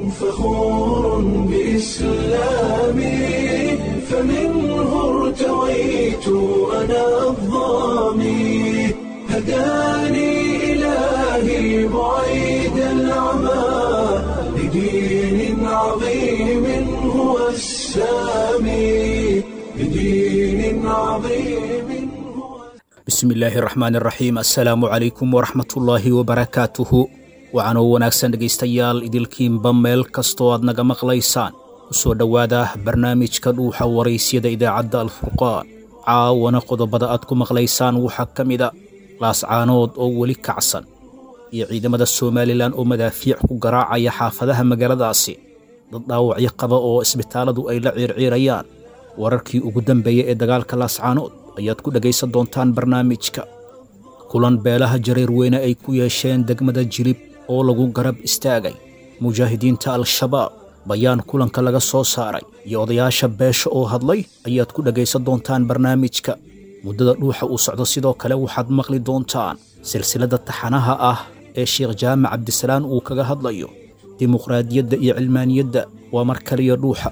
فخور بإسلامي فمنه ارتويت أنا الضامي هداني إلهي بعيد العمى لدين عظيم هو السامي لدين عظيم هو bismi illaahi raxmaan raxiim assalaamu calaykum waraxmatullaahi wabarakaatuhu waxaanoo wanaagsan dhegaystayaal idilkiinba meel kastoo aad naga maqlaysaan ku soo dhowaada barnaamijka dhuuxa waraysyada idaacadda alfurqaan caawana qodobada aad ku maqlaysaan waxaa ka mida laascaanood oo weli kacsan iyo ciidamada somalilan oo madaafiic ku garaacaya xaafadaha magaaladaasi dad dhaawacyo qaba oo isbitaalladu ay la ciirciirayaan wararkii ugu dambeeya ee dagaalka laascaanood ayaad ku dhegaysan doontaan barnaamijka kulan beelaha jareer weyne ay ku yeesheen degmada jilib oo lagu garab istaagay mujaahidiinta al-shabaab bayaan kulanka laga soo saaray iyo odayaasha beesha oo hadlay ayaad ku dhegaysan doontaan barnaamijka muddada dhuuxa uu socdo sidoo kale waxaad maqli doontaan silsiladda taxanaha ah ee sheekh jaamac cabdisalaan uu kaga hadlayo dimuqraadiyadda iyo cilmaaniyadda waa mar kaliya dhuuxa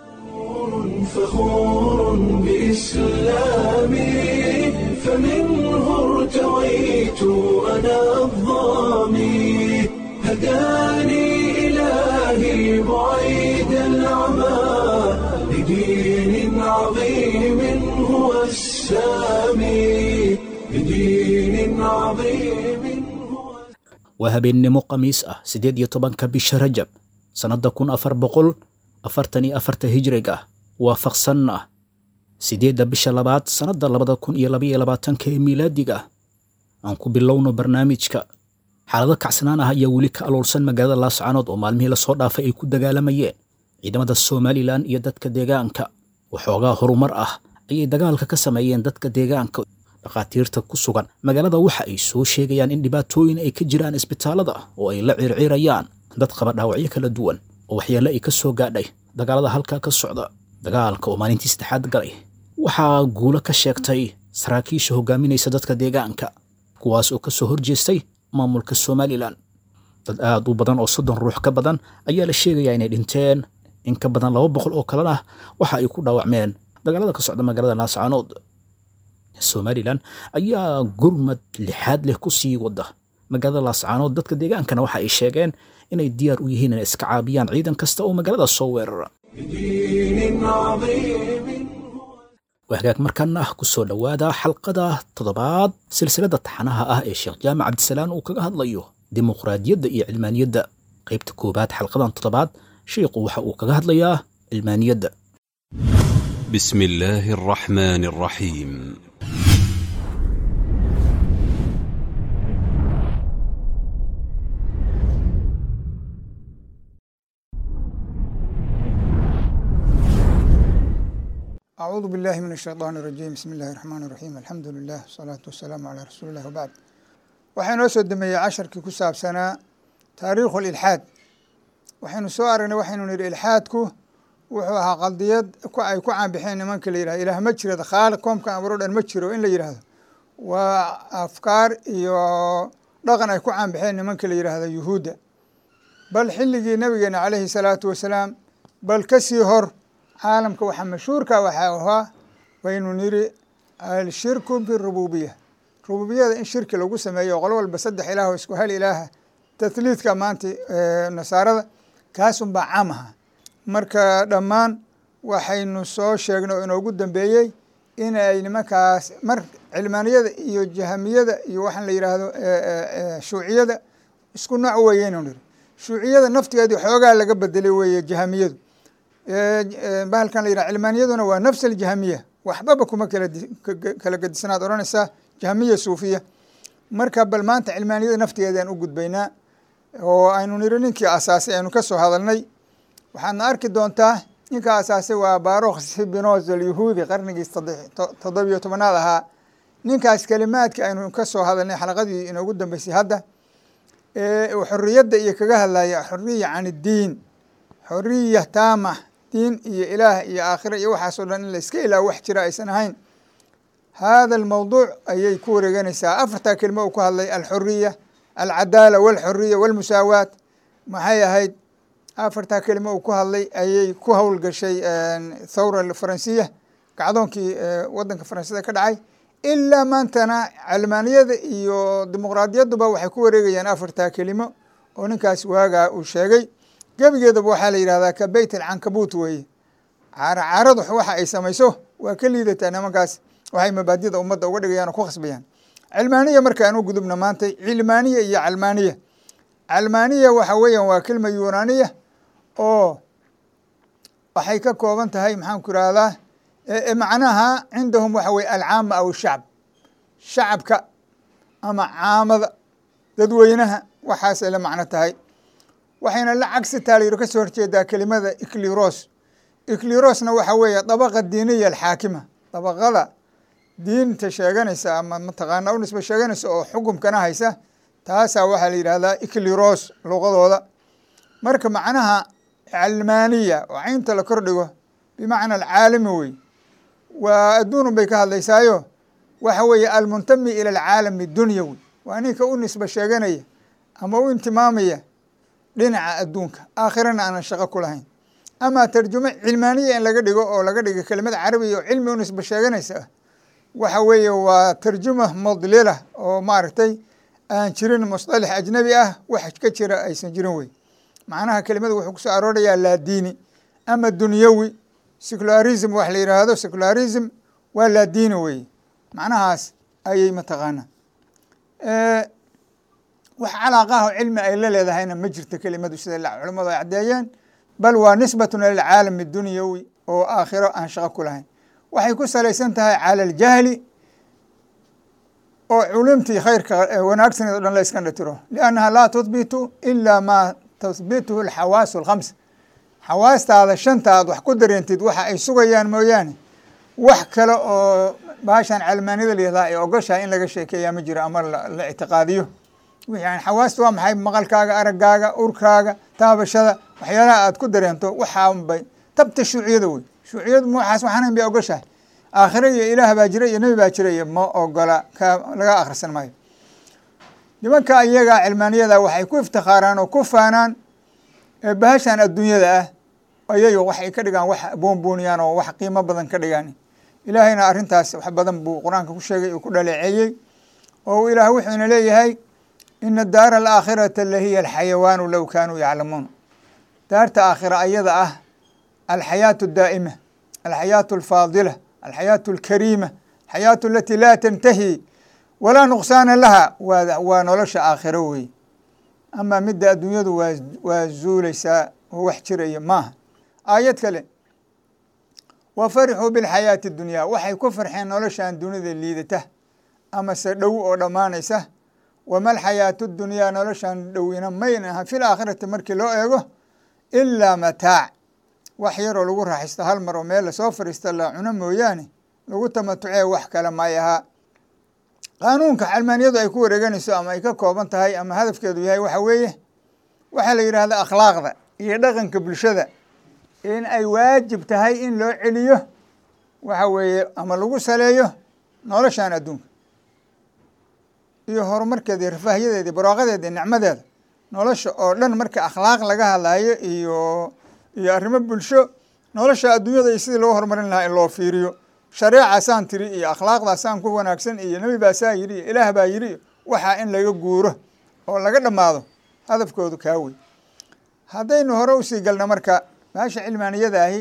فخور بإسلامي فمنه ارتويت أنا الضامي هداني إلهي بعيد العمى لدين عظيم هو السامي لدين عظيم هو waa habeennimo khamiis ah siddeed iyo tobanka bisha rajab sannadda kun afar boqol afartan iyo afarta hijriga waafaqsanna siddeedda bisha labaad sannadda labada kun iyo labaiyo labaatanka ee miilaadiga aan ku bilowno barnaamijka xaalado kacsanaan ah ayaa weli ka aloolsan magaalada laascaanood oo maalmihii lasoo dhaafay ay ku dagaalamayeen ciidamada somalilan iyo dadka deegaanka waxoogaa horumar ah ayay dagaalka ka sameeyeen dadka deegaanka dhakhaatiirta ku sugan magaalada waxa ay soo sheegayaan in dhibaatooyin ay ka jiraan isbitaallada oo ay la ciirciirayaan dad qaba dhaawacyo kala duwan oo waxyaale ay ka soo gaadhay dagaalada halkaa ka socda dagaalka oo maalintii saddexaad galay waxaa guulo ka sheegtay saraakiisha hogaaminaysa dadka deegaanka kuwaas oo ka soo horjeestay maamulka somalilan dad aad u badan oo soddon ruux ka badan ayaa la sheegayaa inay dhinteen in ka badan laba boqol oo kalena waxa ay ku dhaawacmeen dagaalada ka socda magaalada laascaanood somalilan ayaa gurmad lixaad leh ku sii wada magaalada laascaanood dadka deegaankana waxa ay sheegeen inay diyaar u yihiin inay iska caabiyaan ciidan kasta oo magaalada soo weerara لدين عظيم waa hagaag markaana ah ku soo dhowaada xalqada toddobaad silsiladda taxanaha ah ee sheekh jaamac cabdisalaan uu kaga hadlayo dimuqraadiyadda iyo cilmaaniyadda qaybta koowaad xalqadan toddobaad sheikhu waxa uu kaga hadlayaa cilmaaniyadda بسم الله الرحمن الرحيم أعوذ بالله من الشيطان الرجيم بسم الله الرحمن الرحيم الحمد لله والصلاة والسلام على رسول الله وبعد waxaynu soo dameeyey casharkii ku saabsanaa taariikhu ilxaad waxaynu soo aragnay waxaynu nihi ilxaadku wuxuu ahaa qaldiyad ku- ay ku caanbixeen nimanka la yihahdo ilaah ma jiro khaaliq koomka abuuro dhan ma jiro in la yidhaahdo waa afkaar iyo dhaqan ay ku caanbixeen nimanka la yidhaahdo yuhuudda bal xilligii nabigeena calayhi salaatu wasalaam bal ka sii hor caalamka waxaa mashhuurka waxaa ahaa waynu niri alshirku birububiya rububiyada in shirki lagu sameeyo qolo walba saddex ilaah oo isku hal ilaaha tathliidka maanta ee nasaarada kaasunbaa caam aha marka dhammaan waxaynu soo sheegnay oo inoogu dambeeyey in ay nimankaas mar cilmaaniyada iyo jahamiyada iyo waxaan la yidhaahdo shuuciyada isku nooc weeyeynu niri shuuciyada naftigeedii xoogaa laga bedelay weeye jahamiyadu bahalkan la yidhaha cilmaaniyaduna waa nafs aljahamiya waxbaba kuma kala di- ka- ka- kala gedisanaad odhanaysaa jahmiya suufiya marka bal maanta cilmaaniyada naftigeedaan u gudbaynaa oo aynu niri ninkii asaasay aynu ka soo hadalnay waxaadna arki doontaa ninka asaasay waa barokh spinoza alyahuudi qarnigii saddex- to- toddobiyo tobanaad ahaa ninkaas kelimaadka aynu ka soo hadalnay xalaqadii inoogu dambeysay hadda ee uu xorriyadda iyo kaga hadlaya xorriya can iddiin xoriya taama diin iyo ilaah iyo aakhira iyo waxaasoo dhan in la iska ilaaho wax jira aysan ahayn hada almawduuc ayay ku wareeganaysaa afartaa kelimo uu ku hadlay alxoriya alcadaala walxoriya walmusaawaat maxay ahayd afartaa kelimo uu ku hadlay ayay ku howlgashay thawra faransiya kacdoonkii wadanka faransida ka dhacay ilaa maantana calmaaniyada iyo dimuqraadiyaduba waxay ku wareegayaan afartaa kelimo oo ninkaas waagaa uu sheegay gebigeedaba waxaa la yidhahdaa ka beyt alcankabuut weeye caaracaaradu waxa ay samayso waa ka liidataa nimankaas waxay mabaadida ummadda uga dhigayaan oo ku khasbayaan cilmaaniya marka aan u gudubna maanta cilmaaniya iyo calmaaniya calmaaniya waxa weeyaan waa kelma yunaaniya oo waxay ka kooban tahay maxaan ku irahdaa macnaha cindahum waxa weye alcaama aw shacb shacabka ama caamada dadweynaha waxaasay la macno tahay waxayna la cagsi taalayro ka soo horjeedaa kelimada icliros iclirosna waxa weeye dabaqa diiniya alxaakima dabaqada diinta sheeganaysa ama mataqaana u nisba sheeganaysa oo xukumkana haysa taasaa waxaa la yidhahdaa icliros luqadooda marka macnaha calmaaniya oo caynta la kordhigo bimacna alcaalami wey waa adduunun bay ka hadlaysaayo waxa weeye almuntami ila alcaalami dunyawi waa ninka u nisba sheeganaya ama u intimaamaya dhinaca adduunka aakhirana aanan shaqo ku lahayn ama tarjumo cilmaaniya in laga dhigo oo laga dhigo kelimada carabiga oo cilmi u nisba sheeganaysa waxa weeye waa tarjuma mudlila oo maaragtay aan jirin musطalax ajnabi ah wax ka jira aysan jirin wey macnaha kelimada wuxuu kusoo aroorayaa laadiini ama dunyawi secularism wax la yidhaahdo secularism waa laadiini wey macnahaas ayay mataqaana wax calaaqaha oo cilmi ay la leedahayna ma jirto kelimadu sida culamadu ay caddeeyeen bal waa nisbatun ila alcaalami dunyawi oo aakhiro aan shaqo ku lahayn waxay ku salaysan tahay cala aljahli oo culumtii khayrka wanaagsaneed o dhan la iska dhatiro liannaha laa tuhbitu ila maa tuhbituhu alxawaasu alkhams xawaastaada shantaad wax ku dareentid waxa ay sugayaan mooyaane wax kale oo baashan calmaanida layihahdaa ay ogoshahay in laga sheekeeyaa ma jiro ama la ictiqaadiyo wixii xawaasta waa maxay maqalkaaga araggaaga urkaaga taabashada waxyaalaha aad ku dareento waxaanbay tabta shuuciyada wey shuuciyadu ma waxaas waxaanayn bay ogoshahay aakhire iyo ilaah baa jira iyo nebi baa jira iyo ma ogola ka laga akhrisan maayo nimanka iyaga cilmaaniyada waxay ku iftikhaaraan oo ku faanaan bahashan adduunyada ah ayay waxay ka dhigaan wax boonbooniyaan oo wax qiimo badan ka dhigaan ilaahayna arrintaas wax badan buu qur-aanka ku sheegay uu ku dhaleeceeyey oo ilaah wuxuuna leeyahay ina daara alaakhirata lahiya alxayawaanu low kaanuu yaclamuun daarta aakhira ayada ah alxayaatu daa'ima alxayaatu alfaadila alxayaatu alkariima alxayaatu alati laa tantahi walaa nuqsaana laha waa waa nolosha aakhiro wey ama midda adduunyadu waa waa zuulaysaa oo wax jiraya maaha aayad kale wa farixuu bilxayaati dunyaa waxay ku farxeen noloshan dunida liidata ama se dhow oo dhammaanaysa wama alxayaatu dunyaa noloshan dhowina mayn aha fi laakhirati markii loo eego ilaa mataac wax yaroo lagu raaxaysto hal mar oo meel lasoo fariista la cuno mooyaane lagu tamatucee wax kale may ahaa qaanuunka calmaaniyadu ay ku wareeganayso ama ay ka kooban tahay ama hadafkeedu yahay waxa weeye waxaa la yidhahda akhlaaqda iyo dhaqanka bulshada in ay waajib tahay in loo celiyo waxa weeye ama lagu saleeyo noloshan adduunka iyo horumarkeeda iyo rafaahiyadeeda iyo barwaaqadeeda iyo nicmadeeda nolosha oo dhan marka akhlaaq laga hadlayo iyo iyo arrimo bulsho nolosha adduunyada iyo sidii loo horumarin lahaa in loo fiiriyo shareecaasaan tiri iyo akhlaaqdaasaan ku wanaagsan iyo nebi baasaa yidhi iyo ilaah baa yidhi waxaa in laga guuro oo laga dhammaado hadafkoodu kaa wey haddaynu hore usii galno marka baasha cilmaaniyada ahi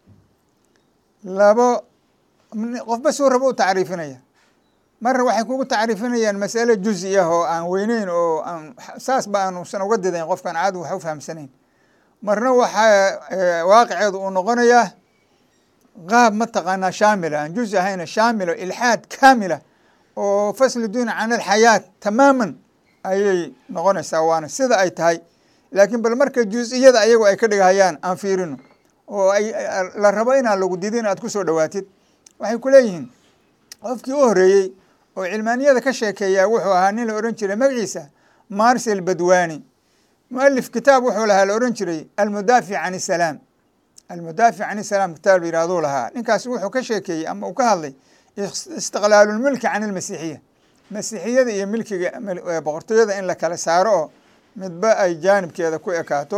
labo qofba suu rabo u tacriifinaya marna waxay kugu tacriifinayaan masale juzi ah oo aan weyneyn oo aan saasba aanusan uga didayn qofkaan caadi wax u fahamsanayn marna waxaa waaqiceedu uu noqonayaa qaab mataqaanaa shaamila aan juzi ahayna shaamilo ilxaad kaamila oo fasli duuna can alxayaat tamaaman ayay noqonaysaa waana sida ay tahay laakiin bal marka juz-iyada ayagu ay ka dhigahayaan aan fiirino oo ay la rabo inaan lagu didin aad ku soo dhowaatid waxay ku leeyihiin qofkii u horreeyey oo cilmaaniyada ka sheekeeyaa wuxuu ahaa nin la odhan jiray magaciisa marsel badwani mualif kitaab wuxuu lahaa la odhan jiray almudaafic can isalaam almudaafic can isalaam kitaab la yidhahduu lahaa ninkaasi wuxuu ka sheekeeyey ama uu ka hadlay istiqlaalulmilki can ilmasiixiya masiixiyada iyo milkiga boqortooyada in la kala saaro oo midba ay jaanibkeeda ku ekaato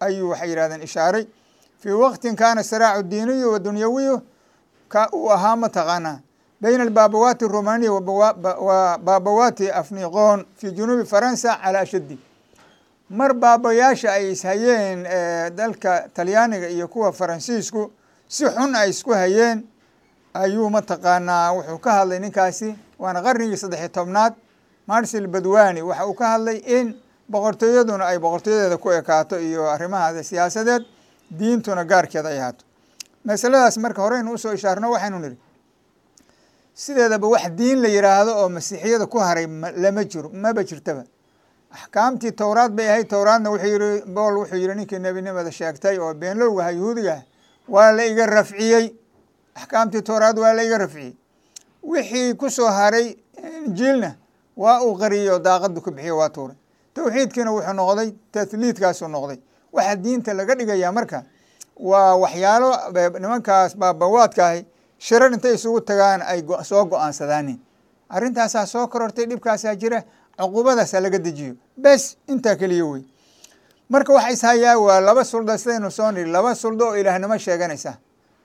ayuu waxay yidhahdeen ishaaray fii waqtin kaana siraacu diiniyu wa dunyawiyu ka uu ahaa mataqaanaa bayna albaabawaati aromaniya wa baabawaati afniqoon fii junuubi faransa calaa ashaddi mar baabayaasha ay ishayeen dalka talyaaniga iyo kuwa faransiisku si xun ay isku hayeen ayuu mataqaanaa wuxuu ka hadlay ninkaasi waana qarnigii saddexiy tobnaad marsil badwani waxa uu ka hadlay in boqortooyaduna ay boqortooyadeeda ku ekaato iyo arrimahaada siyaasadeed diintuna gaarkeeda ay ahaato masaladaas marka horeynu usoo ishaarno waxaynu nidhi sideedaba wax diin la yidhaahdo oo masiixiyada ku haray lama jiro maba jirtaba axkaamtii towraad bay ahayd towraadna wuxuu yihi bool wuxuu yihi ninkii nebinimada sheegtay oo beenlowgaha yuhuudigaah waa la iga rafciyey axkaamtii towraad waa la iga rafciyey wixii ku soo haray injiilna waa uu qariyo daaqadu ku bixiyo waa tuuray towxiidkiina wuxuu noqday tahliidkaasuu noqday waxa diinta laga dhigayaa marka waa waxyaalo nimankaas baabawaadkaahi shirar intay isugu tagaan ay soo go-aansadaanin arrintaasaa soo korortay dhibkaasaa jira cuquubadaasaa laga dejiyo bes intaa keliya wey marka waxa ishayaa waa laba suldo sidaynu soo niri laba suldo oo ilaahnimo sheeganaysa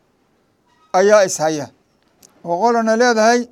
ayaa ishaya oo qolana leedahay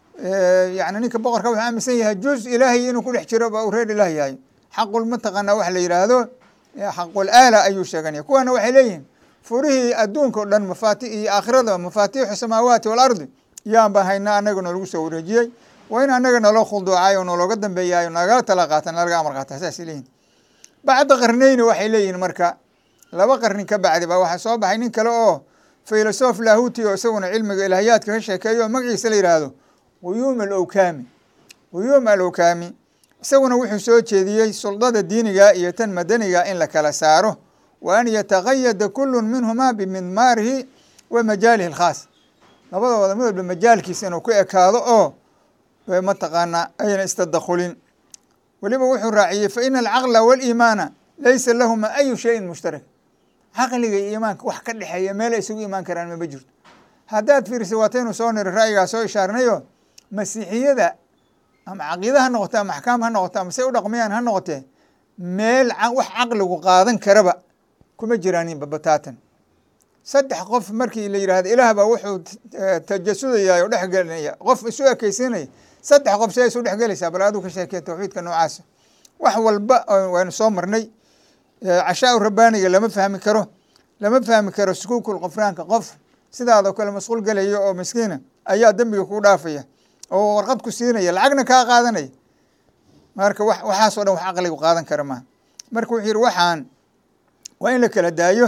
yani ninka boqorka wuxuu aaminsan yahay juz ilaahay inuu ku dhex jiro ba uu reer ilaah yahay xaqul mataqaana wax la yidhaahdo xaqul aala ayuu sheeganaya kuwana waxay leeyihiin furihii adduunka o dhan mafaati iyo aakhirada mafaatiixu samaawaati waalardi yaan baan haynaa annaga noolagu soo wareejiyey waa in annaga naloo khulduucay oo nalooga dambeeyayo nagala tala qaata nalaga amar qaata saasay leeyihin bacda qarneyni waxay leeyihin marka laba qarni ka bacdi ba waxaa soo baxay nin kale oo filosof lahuti oo isaguna cilmiga ilaahiyaadka ka sheekeeyo oo magaciisa la yidhaahdo quyuum alowkaami quyuum alowkaami isaguna wuxuu soo jeediyey suldada diiniga iyo tan madaniga in la kala saaro wa an yataqayada kulu minhuma bimidmaarihi wa majaalihi alkhaas labadooda mid walba majaalkiisa inuu ku ekaado oo mataqaanaa ayna istadakhulin weliba wuxuu raaciyey fa ina alcaqla waaliimaana laysa lahuma ayu shayin mushtarak caqliga iyo iimaanka wax ka dhexeeya meelay isugu imaan karaan mama jirto haddaad fiirisa waataynu soo niri ra'yigaa soo ishaarnayo masiixiyada ama caqiida ha noqote ama axkaam ha noqote ama say u dhaqmayaan ha noqotee meel wax caqligu qaadan karaba kuma jiraanin babataatan saddex qof markii la yidhahdo ilaah baa wuxuu tajasudaya oo dhexgelinaya qof isu ekeysiinaya saddex qof see isu dhexgelaysaa bal aduu ka sheekee tawxiidka noocaasa wax walba waynu soo marnay cashaa rabbaaniga lama fahmi karo lama fahmi karo sukuukul qofraanka qof sidaadoo kale masquul gelaya oo miskiina ayaa dembiga kuu dhaafaya oo warqad ku siinaya lacagna kaa qaadanaya marka wa waxaasoo dhan wax caqligu qaadan kara maaha marka wuxuu yihi waxaan waa in la kala daayo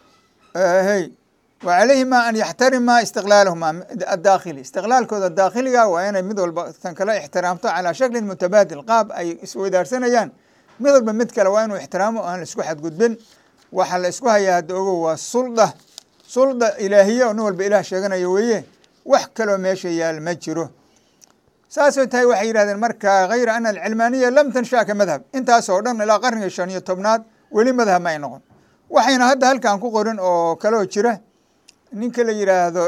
hey wa calayhima an yaxtarima istiqlaalahuma adaakhili istiqlaalkooda daakhiliga waa inay mid walba tan kale ixtiraamto calaa shaklin mutabaadil qaab ay isweydaarsanayaan mid walba mid kale waa inuu ixtiraamo o aan la isku xadgudbin waxa la isku hayaa hadda ogow waa sulda sulda ilaahiye oo nin walba ilaah sheeganayo weeye wax kaloo meesha yaal ma jiro saasoo tahay waxay yidhahdeen marka hayra ana alcilmaaniya lam tansha ka madhab intaasoo dhan ilaa qarniga shan iyo tobnaad weli madhab ma ay noqon waxayna hadda halkan ku qorin oo kaloo jira ninka la yidhaahdo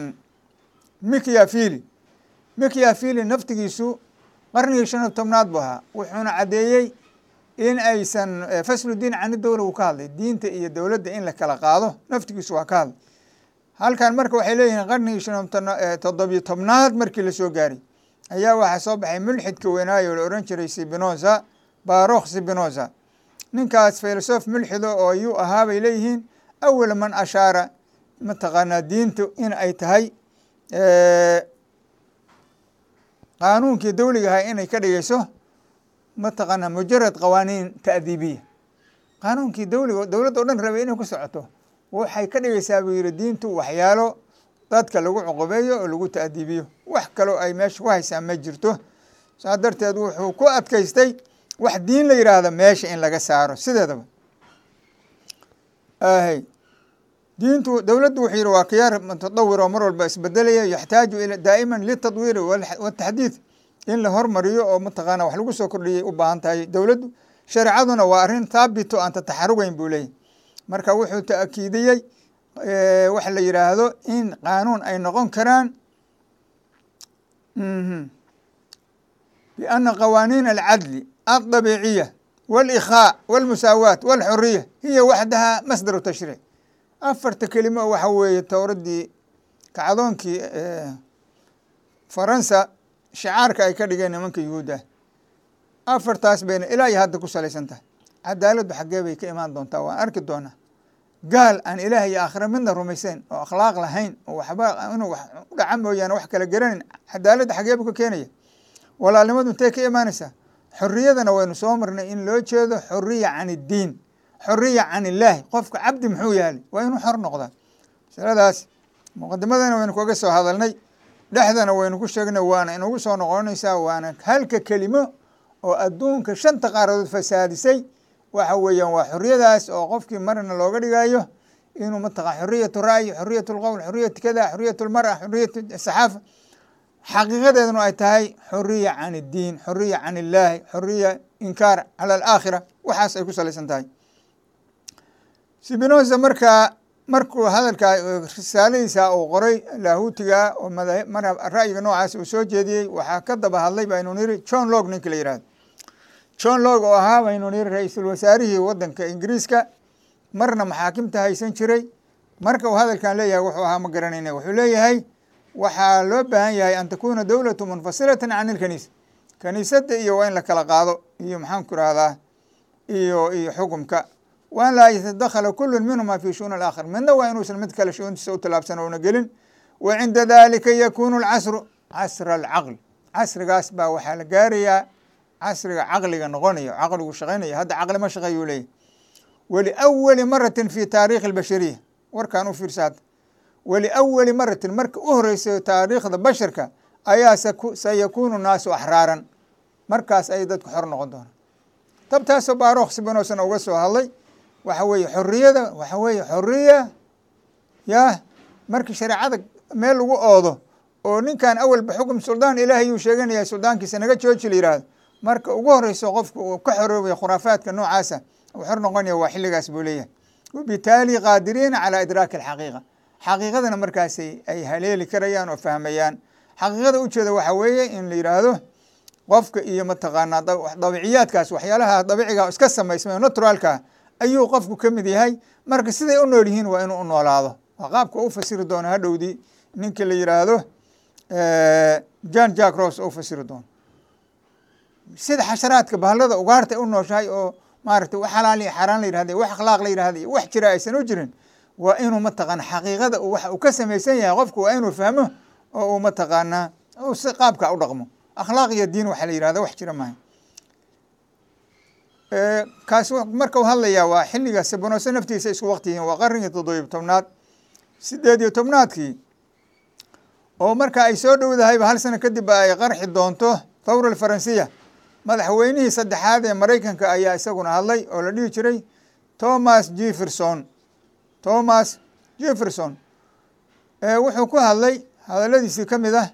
mikyafili mikyafili naftigiisu qarnigii shan iyo tobnaad buu ahaa wuxuuna caddeeyey in aysan faslu diin cani dowla uu ka hadlay diinta iyo dowladda in la kala qaado naftigiisu waa ka hadlay halkan marka waxay leeyihiin qarnigii shan toddobiyo tobnaad markii lasoo gaaray ayaa waxaa soo baxay mulxidka weynaayo la ohan jiray sibinoza barokh sibinoza ninkaas filosof mulxido oo ayuu ahaa bay leeyihiin awal man ashaara mataqaanaa diintu in ay tahay qaanuunkii dowliga ahaa inay ka dhigayso mataqaanaa mujarad qawaaniin ta'diibiya qaanuunkii dowliga dowladda o dhan rabay inay ku socoto waxay ka dhigaysaa buu yihi diintu waxyaalo dadka lagu cuqubeeyo oo lagu ta'diibiyo wax kaloo ay meesha ku haysaa ma jirto saas darteed wuxuu ku adkaystay wax diin la yidhaahdo meesha in laga saaro sideedaba hy diintu dowladdu wuxuu yihi waa khiyaar mutadawir oo mar walba isbedelaya yaxtaaju ila daa'iman litadwiiri wataxdiid in la hormariyo oo mataqaana wax lagu soo kordhiyay u baahan tahay dowladdu shareecaduna waa arrin thaabito aan tataxarugeyn buu leeyahy marka wuxuu ta'kiidiyey waxa la yidhaahdo in qaanuun ay noqon karaan biana qawaaniin alcadli aldabiiciya walikhaa walmusaawaat walxuriya hiya waxdaha masdaru tashriic afarta kelimo waxa weeye towradii kacdoonkii faransa shicaarka ay ka dhigeen nimanka yuhuudda afartaas bayna ilaa iyo hadda ku salaysan tahay cadaaladdu xaggee bay ka imaan doontaa waan arki doonaa gaal aan ilaah iyo aakhira midna rumaysayn oo akhlaaq lahayn oo waxba inuu wax u dhaca mooyaane wax kala garanin cadaaladda xaggee buu ka keenaya walaalnimadu intee ka imaanaysaa xorriyadana waynu soo marnay in loo jeedo xoriya can iddiin xoriya can illaahi qofka cabdi muxuu yaali waa inuu xor noqdaa masaladaas muqadimadana waynu kaga soo hadalnay dhexdana waynu ku sheegnay waana inugu soo noqonaysaa waana halka kelimo oo adduunka shanta qaaradood fasaadisay waxa weeyaan waa xoriyadaas oo qofkii marna looga dhigayo inuu mataqaa xoriyatu ra'yi xoriyat lqowl xoriyat kada xoriyat lmara xoriyat saxaafa xaqiiqadeeduna ay tahay xoriya can iddiin xoriya can illaahi xoriya inkaar cala alaakhira waxaas ay ku salaysan tahay sibinosa markaa markuu hadalkaa risaaladiisa uu qoray laahutiga oo ra'yiga noocaas uu soo jeediyey waxaa ka daba hadlay baynu niri john log ninka la yihahdo john log oo ahaa baynu niri ra-iisul wasaarihii wadanka ingiriiska marna maxaakimta haysan jiray marka uu hadalkan leeyahay wuxuu ahaa ma garanayna wuxuu leeyahay waxaa loo baahan yahay an takuna dowlatu munfasilatan can ilkaniisa kaniisadda iyo waa in la kala qaado iyo maxaanku irahdaa iyo iyo xukumka waan laa yatadakhala kulu minhuma fi shu'uni alaakhar midna waa inuusan mid kale shuuntiisa u tallaabsan ouna gelin wa cinda dalika yakunu alcasru casra alcaql casrigaas baa waxaa la gaarayaa casriga caqliga noqonayo caqligu shaqaynaya hadda caqli ma shaqeeyuu leeyahy waliawali maratin fi taarikhi albashariya warkaan u fiirsa hadda waliawali maratin marka u horeysa taariikhda basharka ayaa sayakunu naasu axraaran markaas ay dadku xor noqon doonaan tabtaasoo baarokh sibinosan uga soo hadlay waxa weeye xoriyada waxa weeye xoriya yah markii shareecada meel lagu oodo oo ninkan awalba xukum suldaan ilaahay yuu sheeganaya suldaankiisa naga jooji la yihahdo marka ugu horeyso qofka uu ka xoroobaya khuraafaadka noocaasa uu xor noqonaya waa xilligaas buu leeyahay wabitaali qaadiriina calaa idraaki alxaqiiqa xaqiiqadana markaasay ay haleeli karayaan oo fahmayaan xaqiiqada ujeeda waxa weeye in la yidhaahdo qofka iyo mataqaanaa dabiciyaadkaas waxyaalaha dabiciga iska samaysmay naturaalka ayuu qofku ka mid yahay marka siday u nool yihiin waa inuu u noolaado waa qaabka u fasiri doono hadhowdii ninka la yidhaahdo john jack ros u fasiri doono sida xasharaadka bahalada ugaarta u nooshahay oo maaragtay wax xalaal iyo xaaraan la yihahda wax akhlaaq la yihahda iyo wax jira aysan u jirin waa inuu mataqaana xaqiiqada waxa uu ka samaysan yahay qofku waa inuu fahmo oo uu mataqaanaa uu si qaabka u dhaqmo akhlaaq iyo diin waxa la yihahda wax jira maaha kaas marka u hadlayaa waa xilliga sibonose naftiisa isku waqti yihiin waa qarnigii toddobiyo tobnaad sideed iyo tobnaadkii oo marka ay soo dhowdahayba hal sano kadib ay qarxi doonto thawra alfaransiya madaxweynihii saddexaad ee maraykanka ayaa isaguna hadlay oo la dhihi jiray thomas jefferson thomas jefferson wuxuu ku hadlay hadaladiisii ka mid ah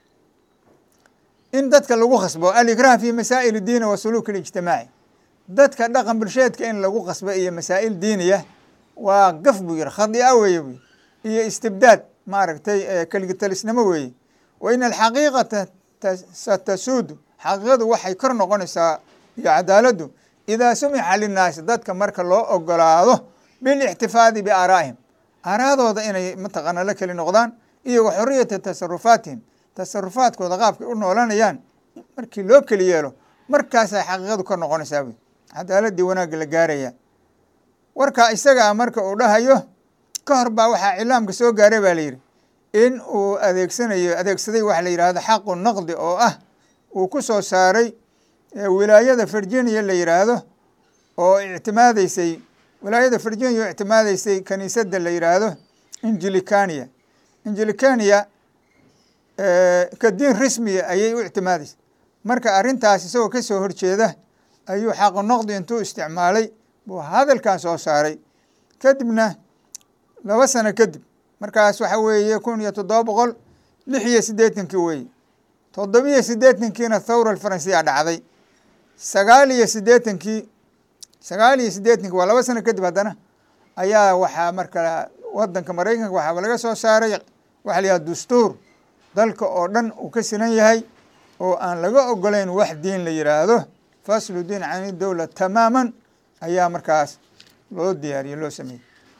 in dadka lagu khasbo alikraah fi masaa'il diini wa suluuk اlijtimaaci dadka dhaqan bulsheedka in lagu khasbo iyo masaa'il diiniya waa gaf buu yihi khadia weeye bu iyo istibdaad maaragtay keligitalisnimo weeye wa in alxaqiiqata satasuudu xaqiiqadu waxay kor noqonaysaa iyo cadaaladdu idaa sumixa linnaasi dadka marka loo ogolaado bilixtifaadi biaaraa'ihim aaraadooda inay mataqaana la keli noqdaan iyo wa xoriyati tasarufaatihim tasarufaadkooda qaabkay u noolanayaan markii loo keli yeelo markaasay xaqiiqadu kor noqonaysaa wy cadaaladii wanaagga la gaaraya warkaa isaga a marka uu dhahayo ka hor baa waxaa cilaamka soo gaaray baa la yidhi in uu adeegsanayo adeegsaday waxa la yidhahdo xaqu naqdi oo ah uu ku soo saaray wilaayada virginia la yidhaahdo oo ictimaadeysay wilaayada virginia oo ictimaadeysay kaniisadda la yidhaahdo injilicania injilicania ka diin rismiya ayay u ictimaadeysay marka arrintaas isagoo ka soo horjeeda ayuu xaqu naqdi intuu isticmaalay buu hadalkan soo saaray kadibna laba sano kadib markaas waxa weeye kun iyo toddoba boqol lix iyo siddeetankii weeye toddobiyo siddeetankiina thawra alfaransiya dhacday sagaal iyo siddeetankii sagaal iyo siddeetankii waa laba sano kadib haddana ayaa waxaa marka wadanka maraykanka waxaaba laga soo saaray waxa la yihahda dastuur dalka oo dhan uu ka sinan yahay oo aan laga ogolayn wax diin la yidhaahdo faslu diin cani dowla tamaaman ayaa markaas loo diyaariyey loo sameeyey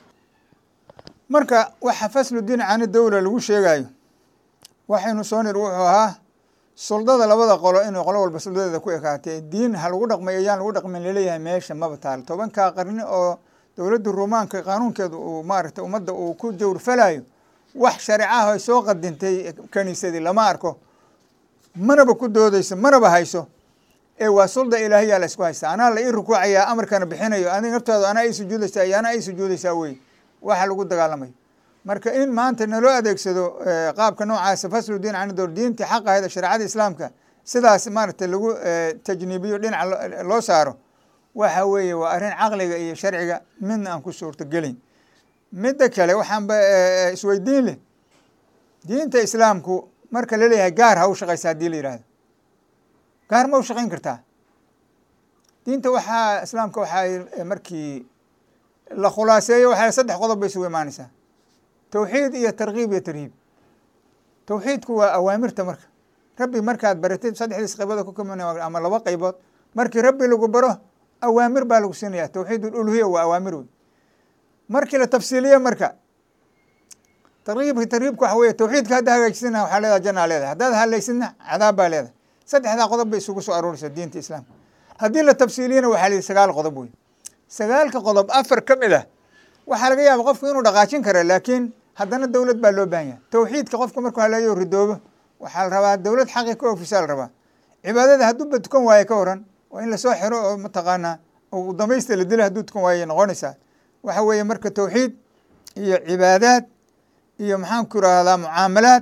marka waxa faslu diin cani dowla lagu sheegayo waxaynu soo nir wuxuu ahaa suldada labada qolo inay qolo walba suldadeeda ku ekaatay diin ha lagu dhaqmay ayaan lagu dhaqmin laleeyahay meesha maba taal tobankaa qarni oo dowladda ruumaanka qaanuunkeedu uu maaragtay ummadda uu ku jawrfalayo wax shareecaha ay soo qadintay kaniisadii lama arko manaba ku doodeyso manaba hayso ee waa sulda ilaahiyaa la isku haysta anaa la ii rukuucayaa amarkana bixinayo adiga naftaadu anaa ii sujuudaysaa iyo anaa ii sujuudaysaa wey waxa lagu dagaalamayo marka in maanta naloo adeegsado qaabka noocaasa faslu diin can dowr diintii xaq ahayd shareecada islaamka sidaas maaragtay lagu tajniibiyo dhinaca loo saaro waxa weeye waa arrin caqliga iyo sharciga midna aan ku suurtagelin midda kale waxaanba isweydiin leh diinta islaamku marka laleeyahay gaar ha u shaqaysa haddii la yihahdo gaar ma u shaqayn kartaa diinta waxaa islaamka waxaa markii la khulaaseeyo waxaa saddex qodob bay isugu imaanaysaa tawxiid iyo tarkiib iyo tarhiib tawxiidku waa awaamirta marka rabbi markaad baratid saddexdiis qaybood ku kaman ama laba qaybood markii rabbi lagu baro awaamir baa lagu siinaya tawxiid uluhiya waa awaamir wey markii la tafsiiliye marka tarkiibka tarhiibka waxa weye tawxiidka hadda hagaajisina waxaa leedaha janaa leedahay haddaad halaysidna cadaab baa leedahay saddexdaa qodob bay isugu soo arooraysa diinta islaamka haddii la tafsiiliyana waxaa la yihi sagaal qodob wey sagaalka qodob afar ka mid ah waxaa laga yaaba qofku inuu dhaqaajin kara laakiin haddana dowlad baa loo baahan yahay tawxiidka qofka markuu haleeyo ridoobo waxaa la rabaa dowlad xaqi ka ofisaa la rabaa cibaadada hadduuba tukan waaye ka waran waa in lasoo xiro oo mataqaanaa u damaysta la dila hadduu tukan waaye noqonaysaa waxa weeye marka tawxiid iyo cibaadaad iyo maxaan ku irahdaa mucaamalaad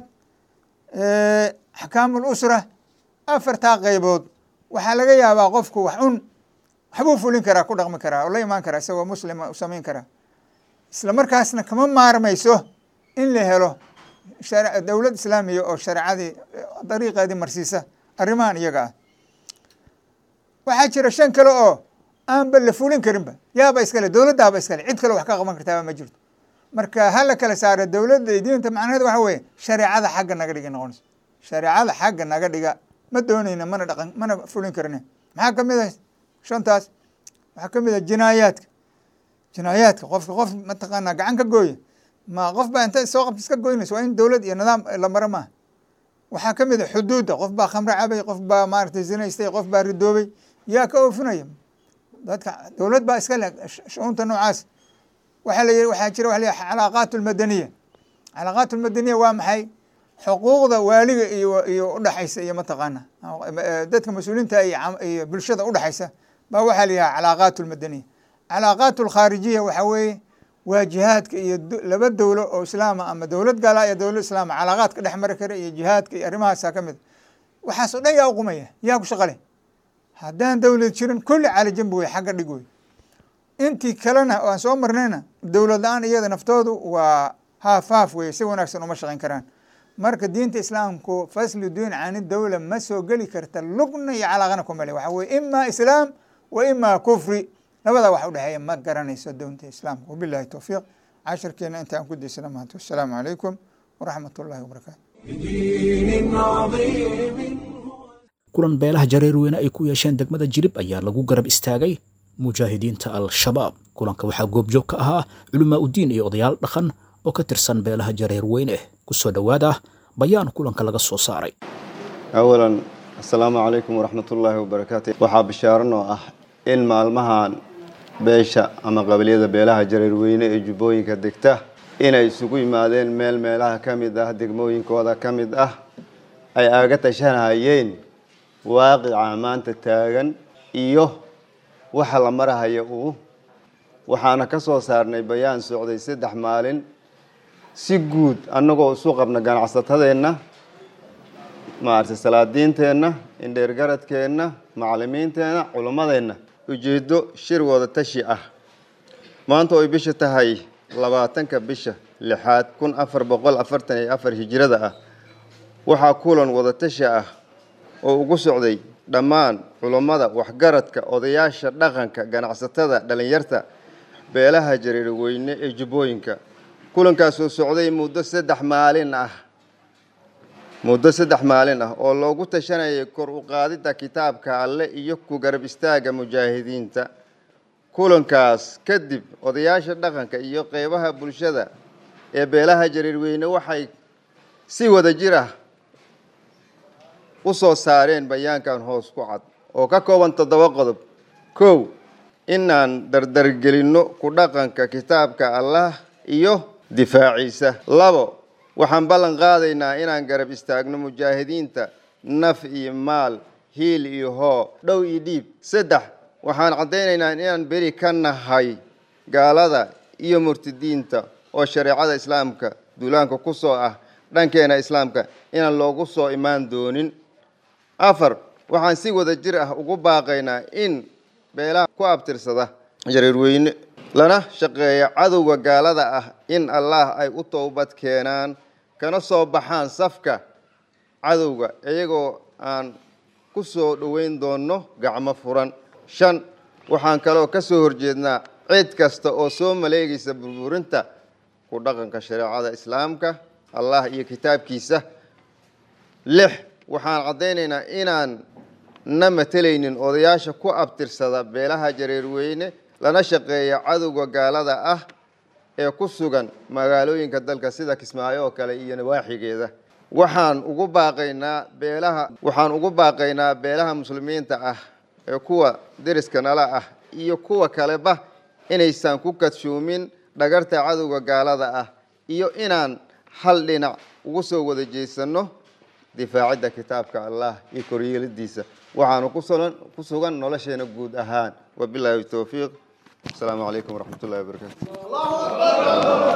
axkaamul usra afartaa qaybood waxaa laga yaabaa qofku wax un waxbuu fulin karaa ku dhaqmi karaa oo la imaan karaa isagoo muslima u samayn karaa isla markaasna kama maarmayso in la helo dowlad islaamiya oo shareecadii dariiqeedii marsiisa arrimahan iyaga ah waxaa jira shan kale oo aanba la fulin karinba yaaba iskale dowladdaaba iskale cid kale wax ka qaban kartaaba ma jirto marka ha la kala saaro dowladda iyo diinta macnaheed waxa weeye shareecada xagga naga dhiga noqonayso shareecada xagga naga dhiga ma doonayna mana dhaqan mana fulin karne maxaa kamid ah shantaas waxaa kamid ah jinaayaadka jinaayaadka qofka qof mataqaanaa gacan ka gooya ma qof baa inta soo qabta iska goynaysa waa in dowlad iyo nidaam la maro maaha waxaa kamid a xuduudda qof baa khamre cabay qof baa maaragtay zinaystay qof baa ridoobay yaa ka oofinaya dadka dowlad baa iska leh shuunta noocaas waxaa la yihi waxaa jira waxa la yihi calaaqaat almadaniya calaaqaat almadaniya waa maxay xuquuqda waaliga iyo iyo udhexaysa iyo mataqaana dadka mas-uuliinta iyo bulshada udhexaysa baa waxaa la yihaha calaaqaat almadaniya calaaqaat alkhaarijiya waxaa weeye waa jihaadka iyo laba dowlo oo islaama ama dowlad gaala iyo dowlad islaama calaaqaadka dhex mari kara iyo jihaadka iyo arrimahaasa ka mid waxaas o dhan yaa uqumaya yaa ku shaqale haddaan dowlad jirin kulli caalajinba wey xagga dhig wey intii kalena aan soo marnayna dowlad la-aan iyada naftoodu waa haaf haaf weye si wanaagsan uma shaqayn karaan marka diinta islaamku faslu diin cani dowla ma soo geli karta lugna iyo calaaqana ku male waxa weye ima islaam wa ima kufri labadaa wax udhexeeya ma garanayso doonta islaamka wabilahi towfiiq cashirkeena inta aan ku daysana maanta wasalaamu calaykum waraxmat ullahi wabarakaatu بدين عظيم kulan beelaha jareerweyne ay ku yeesheen degmada jirib ayaa lagu garab istaagay mujaahidiinta al-shabaab kulanka waxaa goobjoog ka ahaa culamaa udiin iyo odayaal dhaqan oo ka tirsan beelaha jareerweyne ku soo dhowaada bayaan kulanka laga soo saaray awalan assalaamu calaykum waraxmatullaahi wabarakaatu waxaa bishaaran oo ah in maalmahan beesha ama qabaliyada beelaha jareerweyne ee jubbooyinka degta inay isugu yimaadeen meel meelaha ka mid ah degmooyinkooda ka mid ah ay aaga tashanahayeen waaqica maanta taagan iyo waxa la marahaya uu waxaana ka soo saarnay bayaan socday saddex maalin si guud annagoo isu qabna ganacsatadeenna maaragtay salaadiinteenna indheergaradkeenna macallimiinteenna culimmadeenna ujeeddo shir wada tashi ah maanta oy bisha tahay labaatanka bisha lixaad kun afar boqol afartan iyo afar hijirada ah waxaa kulan wada tashi ah oo ugu socday dhammaan culummada waxgaradka odayaasha dhaqanka ganacsatada dhallinyarta beelaha jareerweyne ee jubbooyinka kulankaasoo socday muddo saddex maalin ah muddo saddex maalin ah oo loogu tashanayay kor u qaadidda kitaabka alle iyo ku garab istaagga mujaahidiinta kulankaas kadib odayaasha dhaqanka iyo qeybaha bulshada ee beelaha jareerweyne waxay si wada jir ah u soo saareen bayaankan hoos ku cad oo ka kooban toddoba qodob kow inaan dardargelinno ku dhaqanka kitaabka allah iyo difaaciisa labo waxaan ballan qaadaynaa inaan garab istaagno mujaahidiinta naf iyo maal hiil iyo hoo dhow iyo dhiib saddex waxaan caddaynaynaa inaan beri ka nahay gaalada iyo murtidiinta oo shareecada islaamka duulaanka ku soo ah dhankeena islaamka inaan loogu soo imaan doonin afar waxaan si wada jir ah ugu baaqaynaa in beelaha ku abtirsada jareerweyne lana shaqeeya cadowga gaalada ah in allah ay u towbad keenaan kana soo baxaan safka cadowga iyagoo aan ku soo dhoweyn doonno gacmo furan shan waxaan kaloo ka soo horjeednaa cid kasta oo soo maleegaysa burburinta ku dhaqanka shareecada islaamka allah iyo kitaabkiisa lix waxaan caddaynaynaa inaan na matelaynin odayaasha ku abtirsada beelaha jareerweyne lana shaqeeya cadowga gaalada ah ee ku sugan magaalooyinka dalka sida kismaayo oo kale iyo nawaaxigeeda waxaan ugu baaqaynaa beelaha waxaan ugu baaqaynaa beelaha muslimiinta ah ee kuwa deriska nala ah iyo kuwa kaleba inaysan ku kadshoomin dhagarta cadowga gaalada ah iyo inaan hal dhinac ugu soo wada jeesanno difaacidda kitaabka allah iyo koryeelidiisa waxaanu kusugan ku sugan nolosheena guud ahaan wabilaahi towfiiq asalaamu calaykum waraxmat ullahi wabarakaatu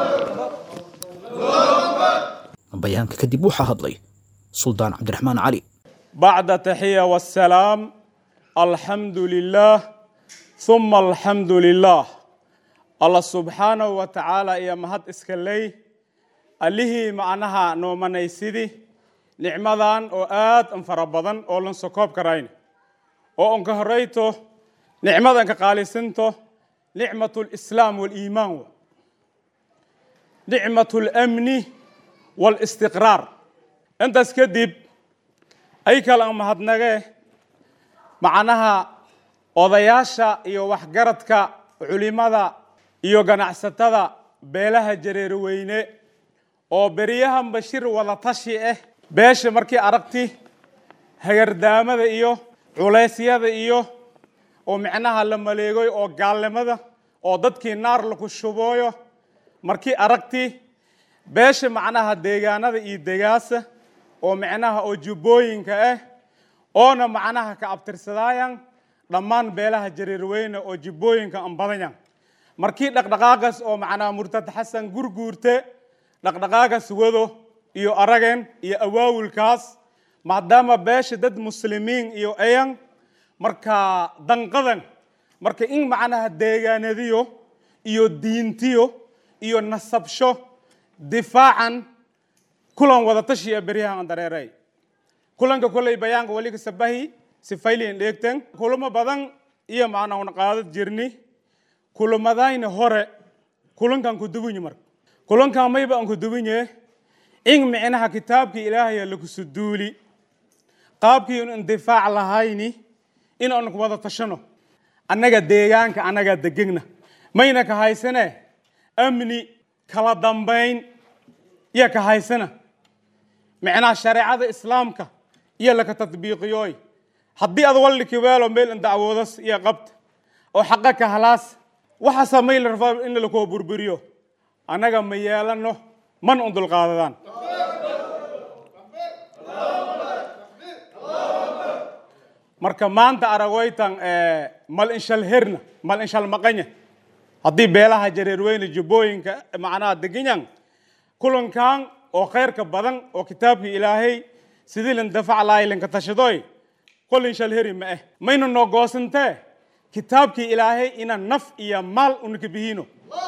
bayaanka kadib waxaa hadlay suldaan cabdiraxmaan cali بعد تحية والسلام الحمد لله ثم الحمد لله الله سبحانه وتعالى يا مهد اسكالي اللي معناها نومانيسيدي نعمدان او آد انفربضان او لنسكوب كراين او انك هريتو نعمدان كقاليسنتو نعمة الإسلام والإيمان نعمة الأمن والاستقرار انت اسكدب ay kale aan mahadnagee macnaha odayaasha iyo waxgaradka culimada iyo ganacsatada beelaha jareerweyne oo beryahan bashir wada tashi ah beesha markii aragti hagardaamada iyo culeysyada iyo oo micnaha la maleegoy oo gaalnimada oo dadkii naar laku shubooyo markii aragti beesha macnaha deegaanada iyo degaasa oo micnaha oo jubbooyinka ah oona macnaha ka abtirsadaayan dhammaan beelaha jareerweyne oo jubbooyinka aan badanyan markii dhaqdhaqaaqas oo macnaha murtad xasan gurguurte dhaqdhaqaaqas wado iyo aragen iyo awaawulkaas maadaama beesha dad muslimiin iyo ayan marka danqadan marka in macnaha deegaanadiyo iyo diintiyo iyo nasabsho difaacan kulan wada tashiya beryahan aan dareeray kulanka kolley bayaanka wali ka sabahi sifayliin dheegten kulamo badan iyo macnaa una qaadad jirni kulamadayna hore kulankan ku dugunyi marka kulankan mayba aan ku dugunye in micnaha kitaabkii ilaahaya lakusu duuli qaabkii un indifaac lahayni in aan ku wada tashano annaga deegaanka annagaa degegna mayna ka haysane amni kala dambayn iyo ka haysana micnaha shareecada islaamka iyo laka tadbiiqiyooy haddii ad walli kibeelo meel in dacwoodas iyo qabta oo xaqa ka halaas waxa samay la rabaa in lakoo burburiyo annaga ma yeelano man un dulqaadadaan marka maanta aragoytan mal inshal herna mal inshal maqanya haddii beelaha jareerweyne jubbooyinka macnaha deganyan kulankan oo khayrka badan oo kitaabkii ilaahay sidii lan dafac lahay lanka tashadoy kolin shal heri ma ah mayna noo goosantee kitaabkii ilaahay ina naf iyo maal unaka bihiino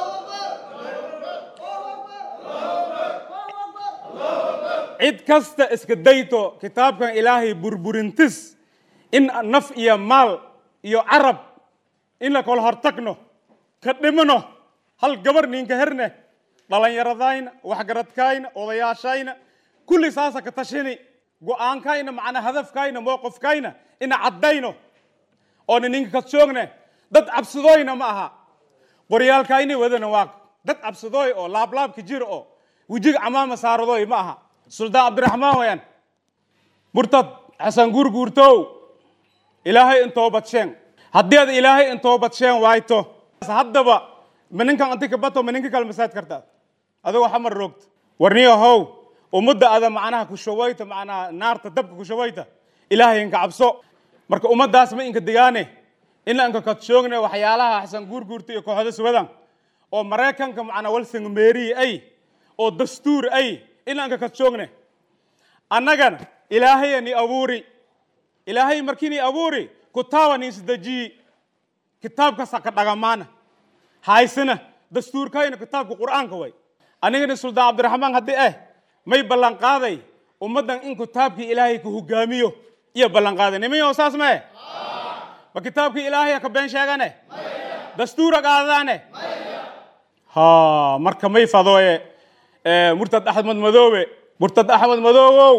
cid kasta iska dayto kitaabkan ilaahay burburintis in naf iyo maal iyo carab in la kala hortagno ka dhimano hal gabar ninka herne dhalinyaradayna waxgaradkayna odayaashayna kulli saasa ka tashini go-aankayna macnaa hadafkayna mowqifkayna ina caddayno oona ninka kadsoogna dad cabsadooyna ma aha qoryaalkayna wadana waa dad cabsadooy oo laablaabka jira oo wejiga camaama saaradooy ma aha suldaan cabdiraxmaan wayaan murtad xasan guurguurtow ilaahay in toobadsheen haddii ad ilaahay in toobadsheen waayto haddaba maninkan anti kabato maninka kale masaad kartaa adigoo xamar roogta warniyo how ummadda ada macnaha kushawayta macnaha naarta dabka kushawayta ilaahay inka cabso marka ummaddaas ma inka digaane ina inka kadsoogne waxyaalaha xasan guurguurta iyo kooxda subadan oo maraykanka macnaa walsing meeriyi ay oo dastuur ay ina inka kadsoogne annagana ilaahaya ni abuuri ilaahay markii ni abuuri kutaaba ni isdejiyi kitaabkasa ka dhagamaana haysana dastuurkayna kitaabka qur'aanka way anigana suldaan cabdiraxmaan haddii eh may ballan qaaday ummaddan in kitaabkii ilaahay ku hogaamiyo iyo ballan qaaday nimayo saas mae ma kitaabkii ilaahay ka been sheegane dastuura qaadadaane ha marka may fadooye murtad axmed madoobe murtad axmed madoobow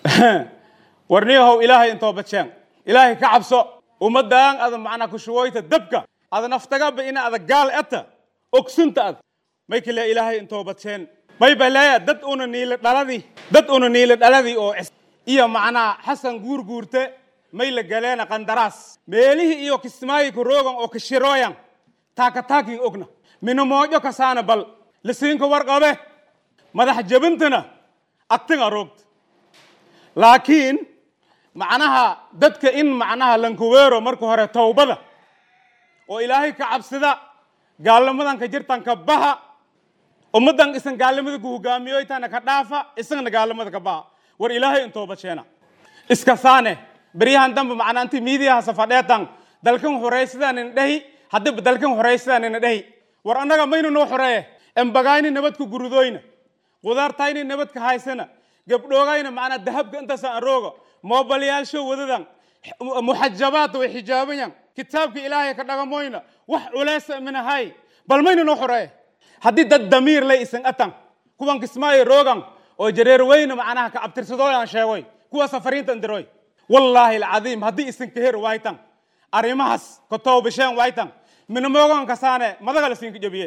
warniyahow ilaahay intoo badsheen ilaahay ka cabso ummaddan ada macnaa kushuwoyta dabka ada naftagaba ina ada gaal eta ogsunta ad may kale ilaahay intoo badsheen may baleeya dad una niila dhaladii dad una niila dhaladii oo iyo macnaa xasan guurguurte may la galeena qandaraas meelihii iyo kismaayi ku roogan oo kashirooyan taakataakin ogna minamoojo kasaana bal lisiinka warqabe madax jabintana agtiga roogta laakiin macnaha dadka in macnaha lankuweero marka hore towbada oo ilaahay ka cabsida gaalnimadan ka jirtan ka baha ummaddan isan gaalnimada ku hogaamiyoytana ka dhaafa isagna gaalnimada ka baha war ilaahay in tooba sheena iska saane beryahan dambe macnaa inti miidiyaha safadheetan dalkan horaysidaan ina dhehi haddiiba dalkan horaysidaan ina dhehi war annaga maynu noo xoreeye embagayni nabadka gurudoyna qudaartayni nabadka haysana gabdhoogayna macnaa dahabka intaasa arooga moobalyaalsho wadadan muxajabaad way xijaabayan kitaabka ilaahay ka dhagamoyna wax culeysa minahay bal maynu noo xoreeye haddii dad damiir lay isan atan kuwan kismaayo roogan oo jareer weyne macnaha ka abtirsadooyaan sheegoy kuwa safariinta indiroy wallaahi alcadiim haddii isan kaher waaytan arrimahaas ka toobasheen waaytan minamoogan kasaane madaga la siinka jabiye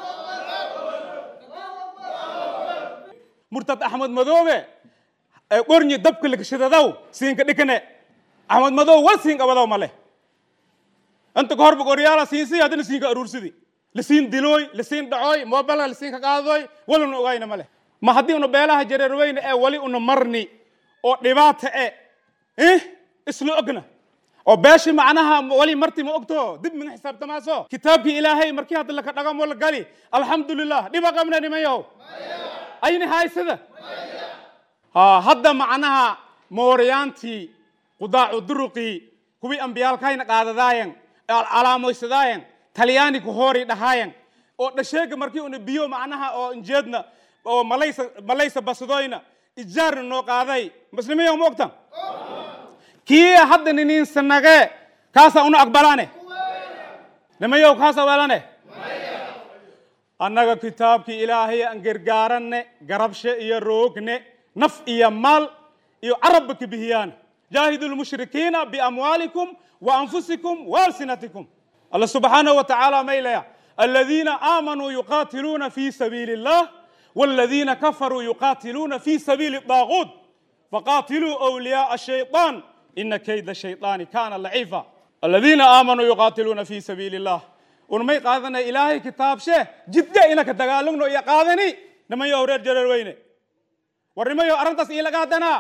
murtad axmed madoobe qornyi dabka lakashadadaw siinka dhikane axmed madoobe wal siin qabadaw male inta ka horba qoryaala siinsi haddana siinka aruursidi lasiin dilooy lasiin dhacooy moobilka lasiinka qaadadoy waluna ogayna male ma haddii una beelaha jareer weyne ee wali una marni oo dhibaata e eh isla ogna oo beeshi macnaha wali marti ma ogto dib miga xisaabtamaaso kitaabkii ilaahay markii hadda laka dhagamo la gali alxamdulilah dhiba qabna nimayahow ayni haysada ha hadda macnaha mooryaantii qudaacu duruqii kuwii ambiyaalkayna qaadadaayen calaamoysadaayen talyaani ku hoori dhahaayen oo dhasheega markii una biyo macnaha oo injeedna oo malaysa malaysa basadoyna ijaarna noo qaaday muslimiya ma ogtan kii hadda ninin sanage kaasa una aqbalaane nimayow kaasa welane annaga kitaabkii ilaahay aan gargaaranne garabshe iyo roogne naf iyo maal iyo carabba ka bihiyaan jaahidu lmushrikiina biamwaalikum wa anfusikum wa alsinatikum الله سبحانه وتعالى ميليا الذين آمنوا يقاتلون في سبيل الله والذين كفروا يقاتلون في سبيل الطاغوت فقاتلوا أولياء الشيطان إن كيد الشيطان كان ضعيفا الذين آمنوا يقاتلون في سبيل الله ونمي قادنا إلهي كتاب شيء جدا إنك تقالون يا قادني نما يورد جرر وينه ورمي أرنتس إلى قادنا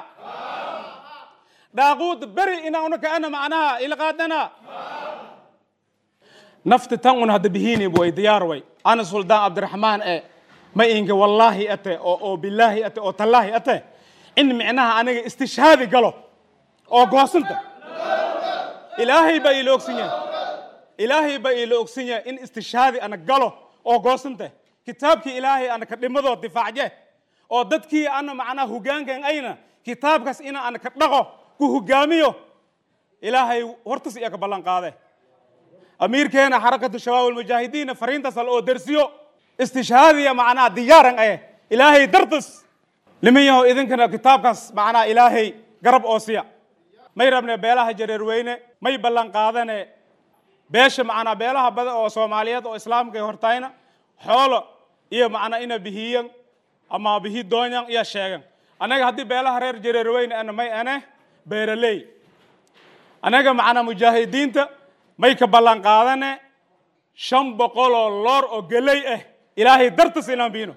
داغوت بري إنا أنك أنا معناها إلى قادنا nafta tan un hadda bihiini way diyaar way ana suldaan cabdiraxmaan e ma inga wallaahi ate oo oo bilaahi ate oo tallaahi ate in micnaha aniga istishhaadi galo oo goosanta ilaahay baa iila ogsan yahay ilaahay baa iila ogsan yahay in istishhaadi ana galo oo goosanta kitaabkii ilaahay ana ka dhimadoo difaacje oo dadkii ana macnaha hogaankan ayna kitaabkaas ina ana ka dhaqo ku hogaamiyo ilaahay hortas iya ka ballan qaade amiirkeena xarakatu shabaab almujaahidiina fariintaas al oo dersiyo istishhaadiya macnaha diyaaran eh ilaahay dartas liman yahow idinkana kitaabkaas macnaha ilaahay garab oosiya may rabne beelaha jareerweyne may ballan qaadane beesha macnaa beelaha badan oo soomaaliyeed oo islaamka ay hortayna xoolo iyo macnaa ina bihiyan ama bihi doonyan iyo sheegan annaga haddii beelaha reer jareerweyne ana may ane beeraley annaga macnaa mujaahidiinta may ka ballan qaadane shan boqol oo loor oo geley ah ilaahay dartas inaan biino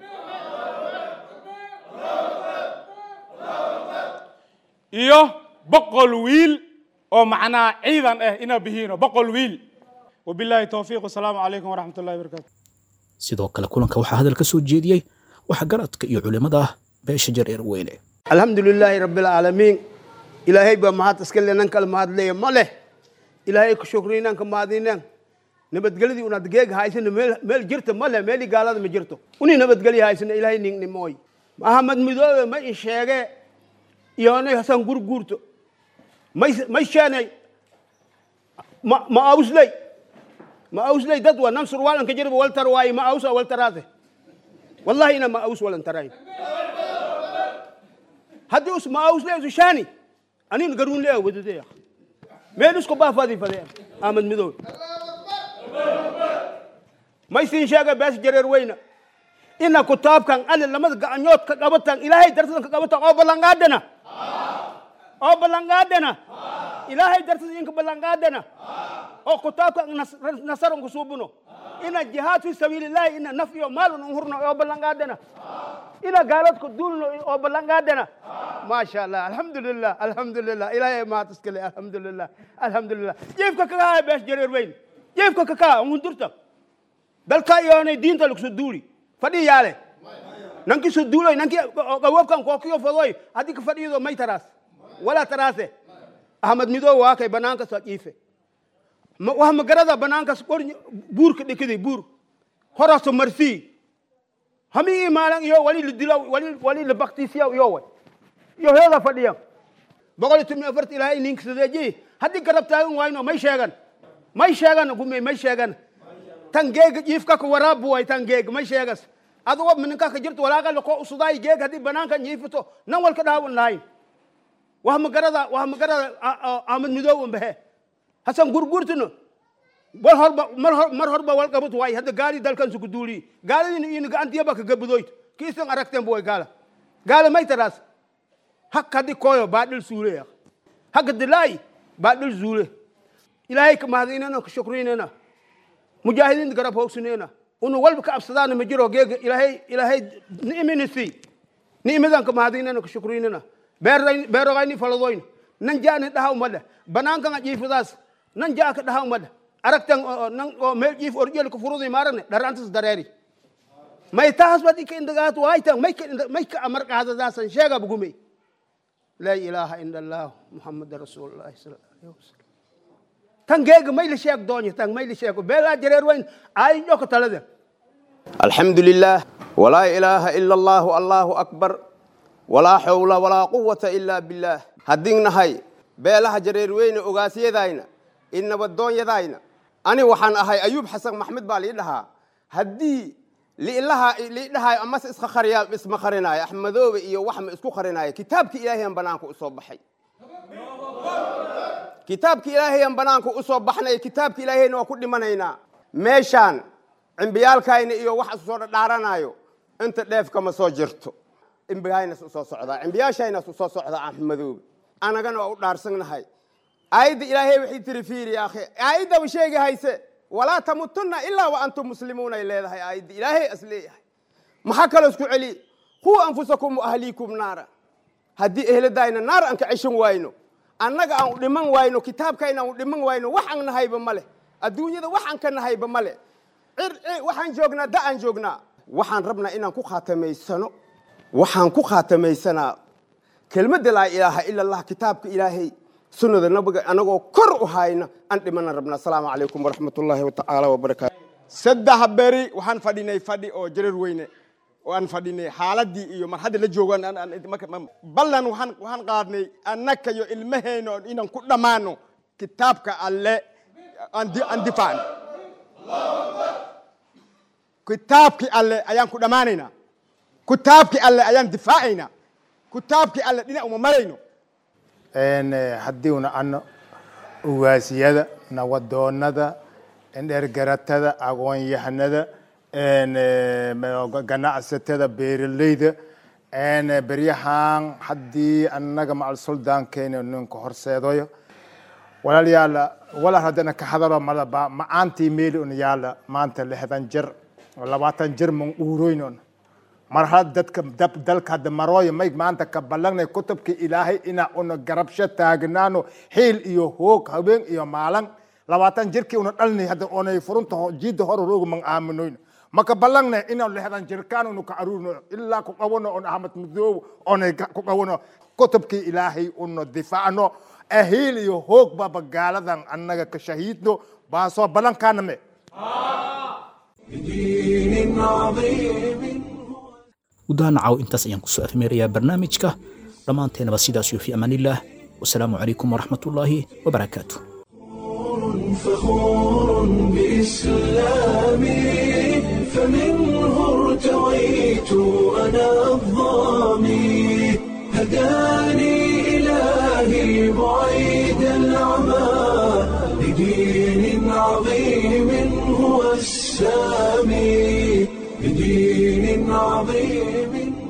iyo boqol wiil oo macnaa ciidan ah inaan bihiino boqol wiil wabilaahi towfiiq wasalaamu calaykum waraxmat ullahi wabarakaatu sidoo kale kulanka waxaa hadal ka soo jeediyey waxa garadka iyo culimmada ah beesha jareer weyne alxamdu lilaahi rabi alcaalamiin ilaahay baa mahad iska le nan kale mahad leeya ma leh ilaahay ku shukriinaan ka mahadinaan nabadgelyadii unaad geega haysana meel meel jirta ma leh meelii gaalada ma jirto unii nabadgelya haysana ilaahay ningnimooy mahamad midoobe ma i sheege iyoonay hasan gurguurto may may sheenay ma ma ausley ma ausley dad waa nan surwaalanka jirba waltar waaye ma ausa waltaraase wallahi ina ma aus walantarayn haddii us ma ausley usu shaani anin garuun lee wadadeya meel isku baafadi fadeen ahmed midoobe may siin sheega bees jareer weyna ina kutaabkan alle lamada gacanyood ka qabatan ilaahay dartadan ka qabatan oo ballanqaadana oo ballanqaadana ilaahay dartada inka ballanqaadana oo kutaabkan nas- nasaran ku suubuno ina jihaad fi sabiilillahi ina naf iyo maal un hurno oo ballanqaadana ina gaaladku duulno oo ballanqaadana maasha allah alxamdulilah alxamdulilah ilaahay mahad iskale alxamdulilah alxamdulilah jiifka kakaa bees jareer weyn jiifka kakaa ungundurta dalka iyoonay diinta lagso duuli fadhi yaale nanki so duuloy nanki gawabkan kookiyo fadoy haddii ka fadhiyido may taraas walaa taraase ahmad midoo waa kay banaanka soo jiife Ma- wax magarada banaankas qor buurka dhikidi buur horaso marsii hami imaalan iyo wali la dilo wali wali la baktisiya iyo way iyo heeda fadhiya boqol iyo toban iyo afarta ilaahay ninka sadeeji haddii garab taagan wayno may sheegan may sheegan gume may sheegan tan geega jiifka ka waraabu way tan geeg may sheegas adugo mininka ka jirto walaaqa ko usudaay geeg haddii banaanka jiifito nan walka dhaawan lahayn wax magarada wax magarada ahmad midoow umbahe hasan gurgurtino wal horba mar hor mar horba wal qabut way hadda gaali dalkan su kuduuli gaali in gaantiyaba ka gabudoyt kiisan aragteen boy gaala gaala may taraas hak haddi koyo baadhil suule ya hak dilay baadhil suule ilaahay ka mahadinana ka shukrinana mujaahidiinta garab hoogsanayna unu walba ka absadaana ma jiro geega ilaahay ilaahay ni'iminisi ni'imidan ka mahadinana ka shukrinana beerayn beerogayni faladoyn nan jaani dhahaw mada banaankan jiifadaas nan jaa ka dhahaw mada aragtan oo- oo nan oo meel jiif orjel ka furudi maarane dharantas dareeri may taas bad ika indagaat waaytan may ka inda- may ka amar qaadadaasan sheega bugumey laa ilaaha ila allah muxamada rasuulullahi sala allahu alayhi wasalam tan geega may la sheeg doonyo tan may la sheego beelaa jareer weyn ay joko talade الحمد لله ولا إله إلا الله الله أكبر ولا حول ولا قوة إلا بالله هدين هاي بيلها جرير وين أغاسي داينا إن بدون يداينا أنا وحن أهاي أيوب حسن محمد بالي لها هدي لإلها لإلها أمس إسخ خريا اسم خرينا أحمد إيو وحم إسكو خرينا كتابك إلهي أن بنانكو أصوب بحي kitaabka ilaahay aan banaanka u soo baxnay kitaabka ilaahayna waa ku dhimanaynaa meeshaan cimbiyaalkayna iyo wax isu soo dhadhaaranayo inta dheefka ma soo jirto cimbigaynas u soo socdaa cimbiyaashaynas u soo socdaa axmadoobe anagana waa u dhaarsannahay aayadda ilaahay waxay tiri fiiri ya akhi aayaddaba sheegi hayse walaa tamutunna ilaa wa antum muslimuun ay leedahay aayadda ilaahay as leeyahay maxaa kaloo isku celi quu anfusakum wa ahliikum naara haddii ehladayna naar aan ka ceshan wayno annaga aan u dhiman wayno kitaabkayna aan u dhiman wayno wax aan nahayba ma leh adduunyada wax aan ka nahayba ma leh cir cir waxaan joognaa da aan joognaa waxaan rabnaa inaan ku khaatamaysano waxaan ku khaatamaysanaa kelmadda laa ilaaha ila allah kitaabka ilaahay sunnada nabiga anagoo kor u hayna aan dhimana rabnaa asalaamu calaykum waraxmatullaahi watacaala wabarakaatu saddex beri waxaan fadhinay fadhi oo jareer weyne oo aan fadhinay xaaladii iyo mar hadda la joogaan aan- aan- marka- ma- ballan waxaan waxaan qaadnay annaka iyo ilmahayna oo inaan ku dhammaano kitaabka alle aan di- aan difaacno kitaabkii alle ayaan ku dhammaanaynaa kitaabkii alle ayaan difaacaynaa kitaabkii alle dhinac uma marayno haddiiuna ano uwaasiyada nawadoonada dhergaratada aqoon-yahanada ganacsatada beeraleyda beryahan haddii annaga macal suldaankeena ninka horseedoyo walaalyaala walaal haddana ka hadalo malaba macaantii meeli un yaala maanta lixdan jir labaatan jir man uuroynon mar had dadka dalka hadda marooyo may maanta ka ballagnay kutubka ilaahay ina una garabsho taagnaano xiil iyo hoog habeen iyo maalan labaatan jirkii una dhalnay hadda onay furunta jiidda hore roogu man aaminoyn maka ballagnay ina lixdan jirkaan unu ka aruurno ilaa ku qawano on ahmad mudoob onay ku qawano kutubkii ilaahay una difaacno ahiil iyo hoog baba gaaladan annaga ka shahiidno baa soo ballankaana me بدين عظيم gudaha nacaw intaas ayaan kusoo afmeerayaa barnaamijka dhammaanteenaba sidaas iyo fi amaanillaah wasalaamu calaykum waraxmatullaahi wabarakaatu فخور بإسلامي فمنه ارتويت أنا الظامي هداني إلهي بعيد العمى لدين عظيم هو السامي بدين عظيم